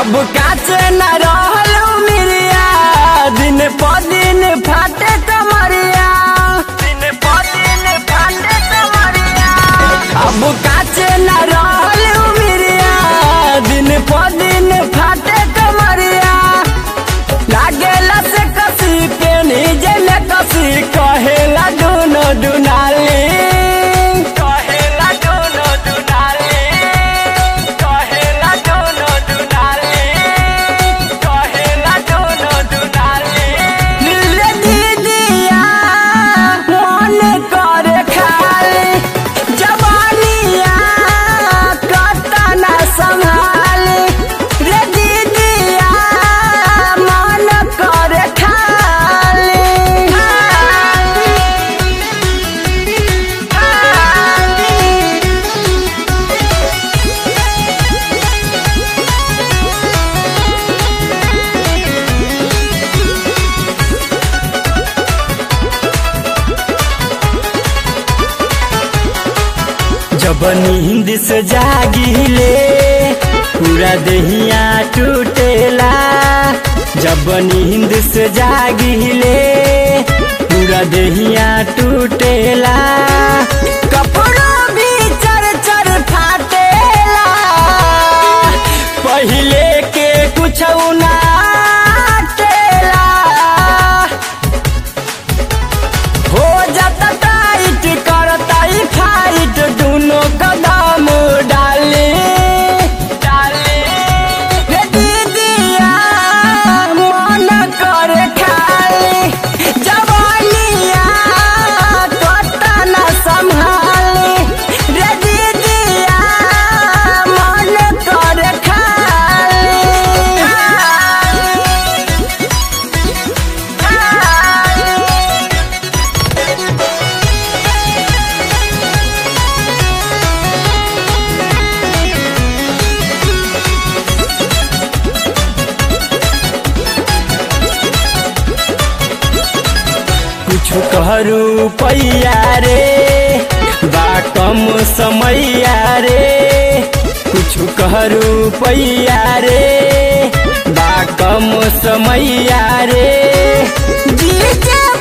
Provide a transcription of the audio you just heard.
अब काचे न रहल मिरिया दिन प दिन फाटे कमरिया दिन प दिन फाटे कमरिया अब काचे न रहल मिरिया दिन प दिन फाटे कमरिया लागेला से कसी के नीचे में कसी कहेला दोनों दुनाली कहेला दोनों दुनाली कहेला दोनों दुनाली कहेला दोनों दुनाली नीले दीदिया मन करे खाली जवानिया कता न संभाली रे दीदिया मन करे खाली जब नींद से जागिले पूरा दहिया टूटेला जब नींद से जागिले पूरा दहिया टूटेला कपड़ों भी चर चर फाटेला पहिले के कुछ ना टेला हो जाता टाइट करता ही फाइट दोनों कदम डाले डाले रे दीदिया मन करे खाली जवानिया कता न संभाली रे दीदिया मन करे खाली कुछ कहरू पैया रे बा कम समैया रे कुछ कहरू पैया रे बा कम समैया रे जीजे